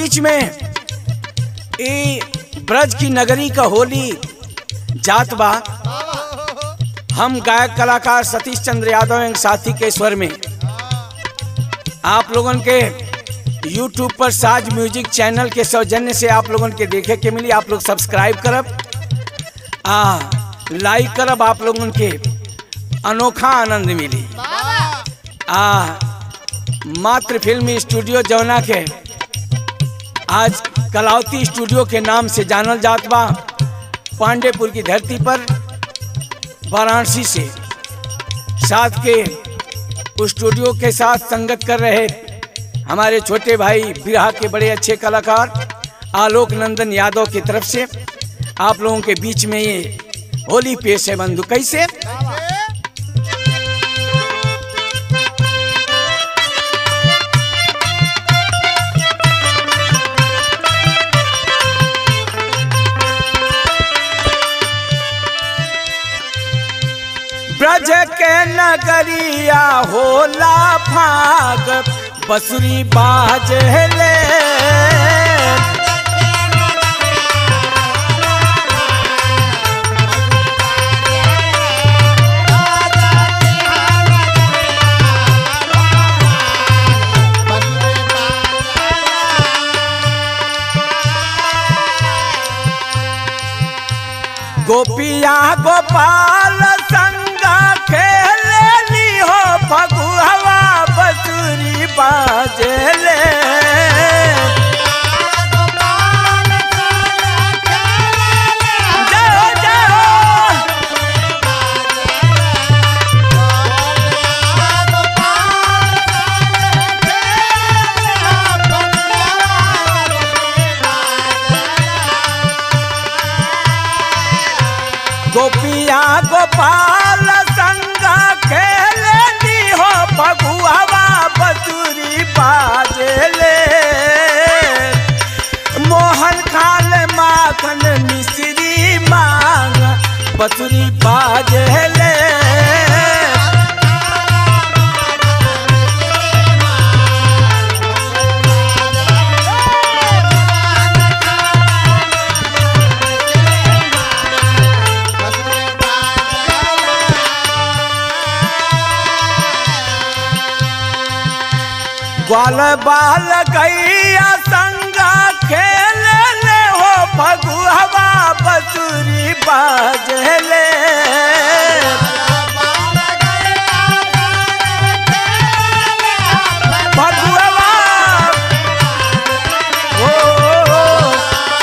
बीच में ए ब्रज की नगरी का होली जात बा हम गायक कलाकार सतीश चंद्र यादव एवं साथी के स्वर में आप लोगन के YouTube पर साज म्यूजिक चैनल के सौजन्य से आप लोगन के देखे के मिली आप लोग सब्सक्राइब करब आ लाइक करब आप लोगन के अनोखा आनंद मिली आ मात्र फिल्म स्टूडियो जौना के आज कलावती स्टूडियो के नाम से जानल जात बा पांडेपुर की धरती पर वाराणसी से साथ के उस स्टूडियो के साथ संगत कर रहे हमारे छोटे भाई बिरहा के बड़े अच्छे कलाकार आलोक नंदन यादव की तरफ से आप लोगों के बीच में ये होली पेश है बंधु कैसे ब्रज के नगरिया होला भाग बसुरी बाज ले गोपिया गोपाल संगा खेली हो फगुहवा बसुरी बाजले जाओ जाओ गोपिया गोपाल संगा खेली हो फगुहवा बसुरी बाजले मोहन खाल माखन मिश्री मांग बसुरी बाजले ग्वाल बाल गैया संगा खेल ले हो फगुहवा बसुरी बाजले फगुहवा ओ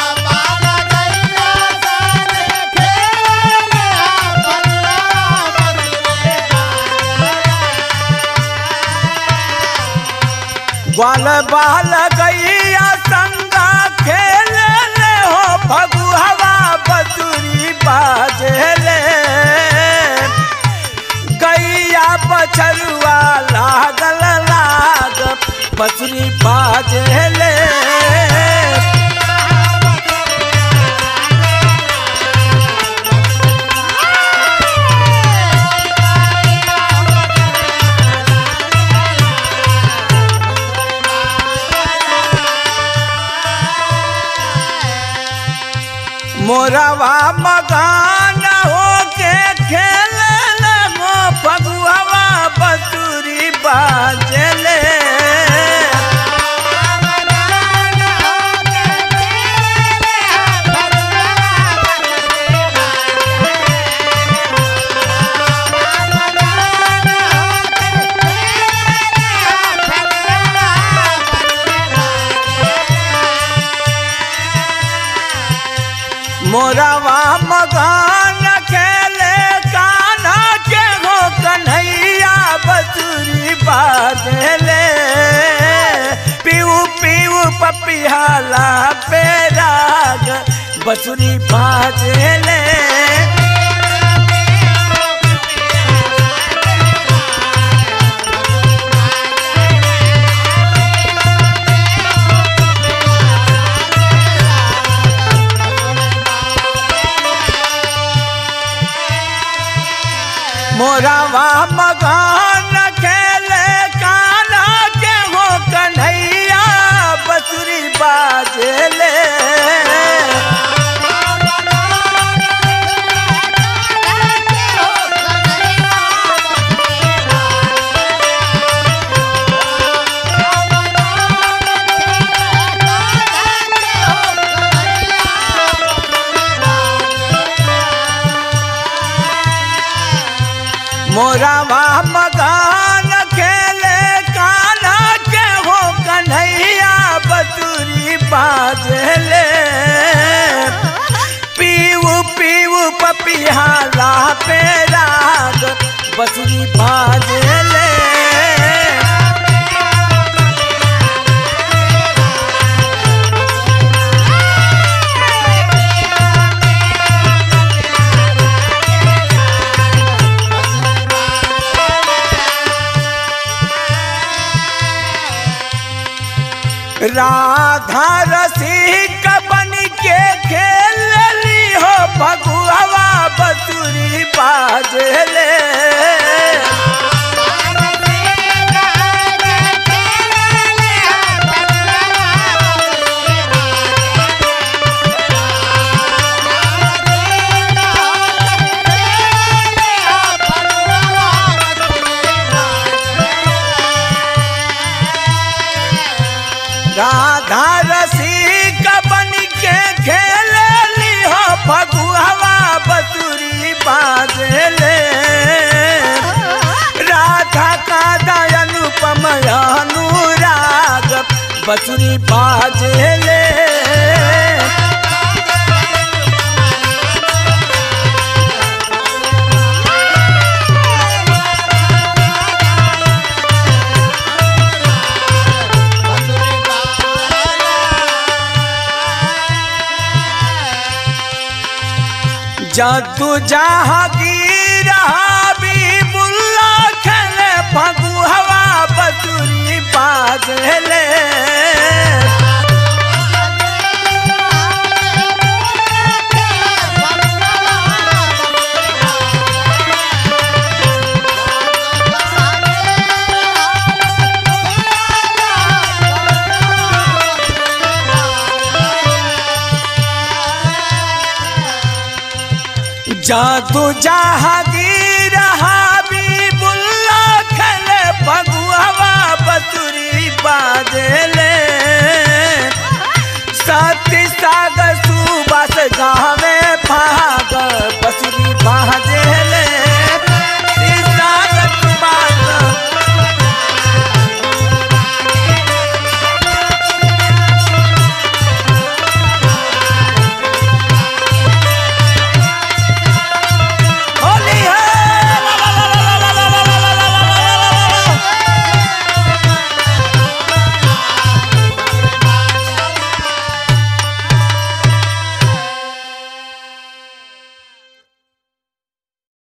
ग्वाल बाल गैया संगा खेल ले हो फगुहवा बसुरी बाजले गैया बछरुआ लागल लाग बसुरी बाजले मोरवा मगान होके खेल लगो फगुहवा बसुरी बाजले मोरवा मगान खेले कान्हा के हो कन्हैया बसुरी बाजले पीऊ पीऊ पपिहाला पे राग बसुरी बाजले मोरवा मगान खेले कान्हा के हो कन्हैया बसुरी बाज बाजले पीऊ पीऊ पपिहाला पे राग बसुरी बाजले राधा रसिक बन के खेलली हो भगुआ बसुरी बाजले राधा रसिक बन के खेलली हो फगुआ बसुरी बाजले राधा का दयानुपम अनुराग बसुरी बाजले जदू जहागीर हाबी बुल्ला खेले फगुआ बसुरी बाजले जादू जहागीर हा